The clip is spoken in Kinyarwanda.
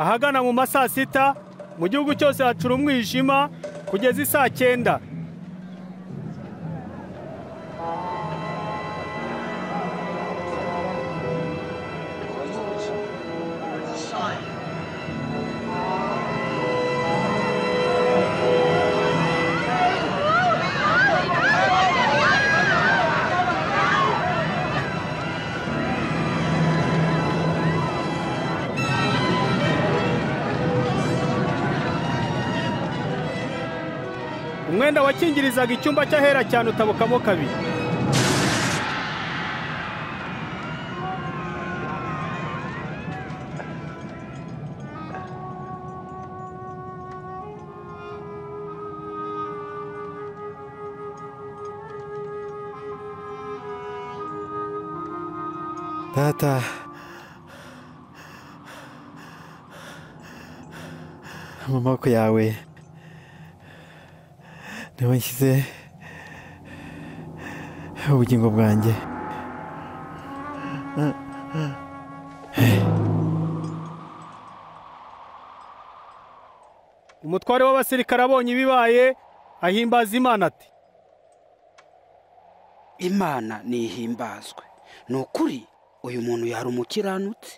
ahagana mu ma saa sita mu gihugu cyose hacura umwijima kugeza isaa cyenda umwenda wakingirizaga icyumba cy'ahera cyane utabukamo kabiri Tata. Mu maboko yawe niho nshyize ubugingo bwanjye. umutware w'abasirikare abonye ibibaye ahimbaza imana ati imana nihimbazwe ni ukuri uyu muntu yari umukiranutsi